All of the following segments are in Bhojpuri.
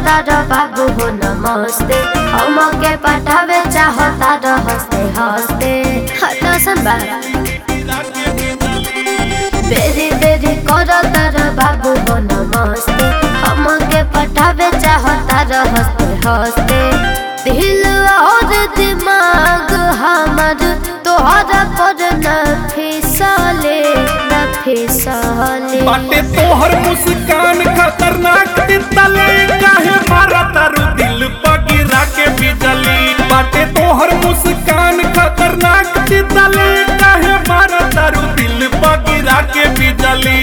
तारा बाबू हो नमस्ते हम के पटावे चाहता र हंसते हंसते हसन बा बेरी बेरी कर तारा बाबू हो नमस्ते हम के पटावे चाहता र हंसते हंसते दिल और दिमाग हमर तोहरा पर न फिसले न फिसले बाटे तोहर मुस्कान खतरनाक तितले काहे मारा तारू दिल पगिरा के बिजली बाटे तोहर मुस्कान खतरनाक तितले काहे मारा तारू दिल पगिरा के बिजली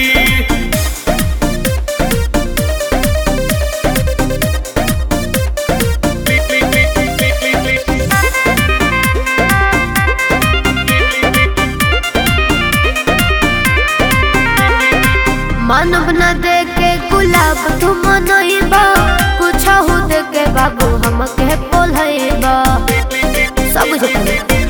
मानव न दे के गुलाब तुम मनइबा कुछ हो दे के बाबू हम के बोलइबा सब कुछ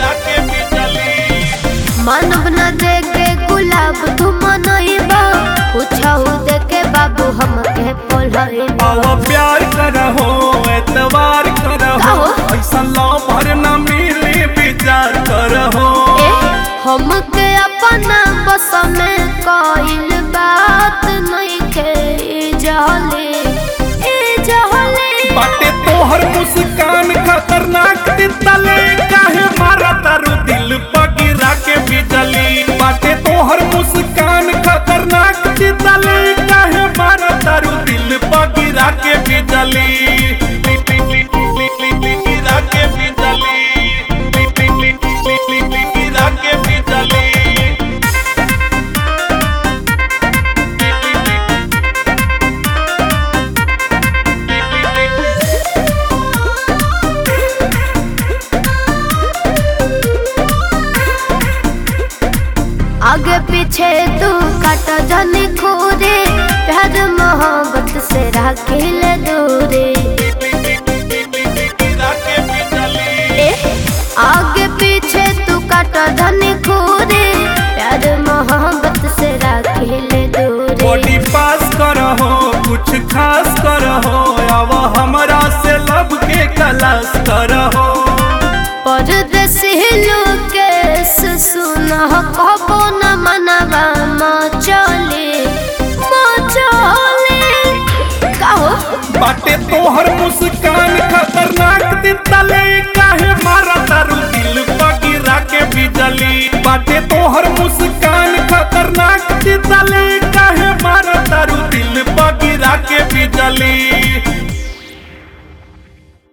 मानव न दे के गुलाब तुम मनइबा कुछ हो दे के बाबू हम के बोलइबा आओ प्यार करहो एतवार करहो काहो? ऐसा लो भर न मिले विचार करहो ए हम के अपना बस में कइल बात नहीं के जहले ए जहले बाटे तोहर मुस्कान खतरनाक तितले काहे मारा तारू दिल पगिरा के बिजली बाटे तोहर मुस्कान खतरनाक तितले काहे मारा तारू दिल पगिरा के बिजली गिरा के बिजली गिरा के बिजली आगे पीछे तू काट जाने खोरे प्यार मोहब्बत से राखिल दूरे ए आगे पीछे तू काट जाने खोरे प्यार मोहब्बत से राखिल दूरे बॉडी पास करहो कुछ खास करहो अब हमरा से लब के कलास करहो परदेसी लोकेश सुन कबो न मनवा मचले मचले कहो बाटे तोहर मुस्कान खतरनाक तितले काहे मारा तारू दिल पगिरा के बिजली बाटे तोहर मुस्कान खतरनाक तितले काहे मारा तारू दिल पगिरा के बिजली